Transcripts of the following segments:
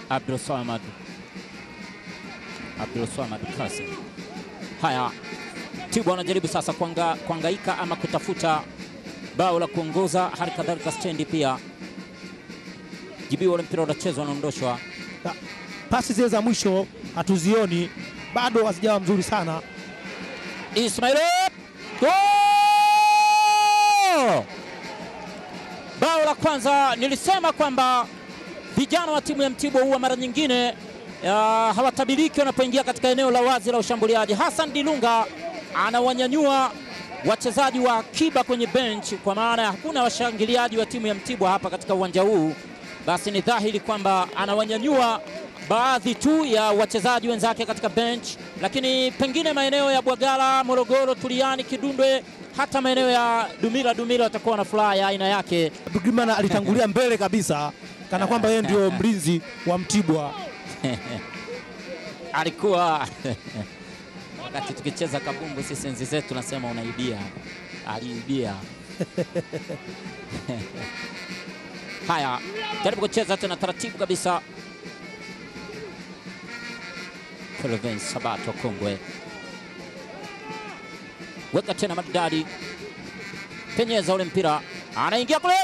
Abdul Samad Abdul Samad Kasim. Haya, Tibwa anajaribu sasa kuanga, kuangaika ama kutafuta bao la kuongoza, hali kadhalika stendi pia. Jibiwa ule mpira unachezwa, anaondoshwa. Na pasi zile za mwisho hatuzioni bado, hazijawa mzuri sana. Ismail Gol! Bao la kwanza nilisema kwamba vijana wa timu ya Mtibwa huwa mara nyingine uh, hawatabiriki wanapoingia katika eneo la wazi la ushambuliaji. Hassan Dilunga anawanyanyua wachezaji wa akiba kwenye bench, kwa maana ya hakuna washangiliaji wa timu ya Mtibwa hapa katika uwanja huu, basi ni dhahiri kwamba anawanyanyua baadhi tu ya wachezaji wenzake katika bench, lakini pengine maeneo ya Bwagala, Morogoro, Tuliani, Kidundwe, hata maeneo ya Dumila Dumila watakuwa na furaha ya aina yake. Abdulgrimana alitangulia mbele kabisa, kana kwamba yeye ndio mlinzi wa Mtibwa. alikuwa wakati tukicheza kabumbu sisi enzi zetu, nasema unaibia, aliibia. Haya, jaribu kucheza tena taratibu kabisa. Kelvin Sabato Kongwe, weka tena maridadi, penyeza ule mpira, anaingia kule,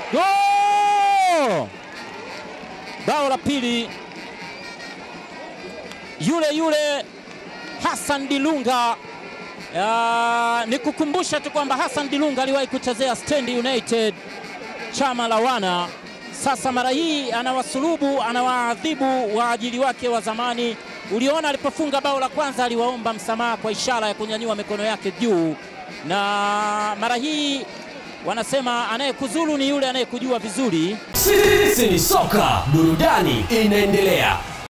Goal! bao la pili yule yule Hassan Dilunga. Uh, ni kukumbusha tu kwamba Hassan Dilunga aliwahi kuchezea Stand United chama la wana. Sasa mara hii anawasulubu, anawaadhibu waajili wake wa zamani. Uliona alipofunga bao la kwanza aliwaomba msamaha kwa ishara ya kunyanyua mikono yake juu, na mara hii wanasema anayekuzulu ni yule anayekujua vizuri. Sisi ni soka, burudani inaendelea.